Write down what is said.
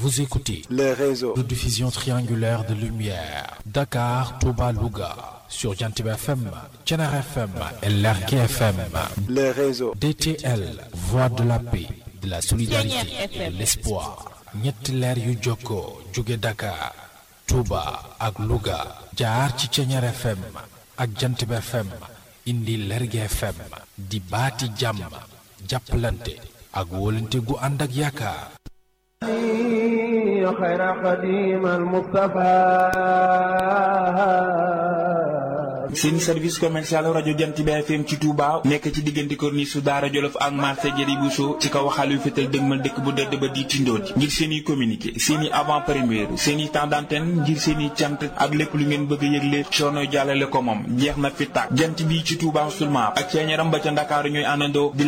Vous écoutez le réseau de diffusion triangulaire de lumière Dakar, Touba, Louga sur Jantib FM, Thiénare FM et Lergui FM. le réseau DTL, voix de la paix, de la solidarité et de l'espoir. ñetti leer yu jokkoo jóge Dakar, Touba ak Louga jaar ci Thiénare FM ak Jantib FM indi Lergui FM di baati jàmm jàppalante ak wóolante gu ànd ak yaakaar. خير خديم المصطفى seen service commercial rajo Jant bi FM ci Touba nekk ci diggante corniche su Daara Jolof ak marché Jëri Bousso ci kaw xaal yu fetal dëgmal dëkk bu dëdd ba di tindooti ngir seen i communiqué seen i avant première seen i temps d'antenne ngir seen i cant ak lépp lu ngeen bëgg a yëgle coono jàllale ko moom jeex na fi tàkk jant bi ci Touba seulement ak ceeñaram ba ca Ndakaaru ñooy àndandoo di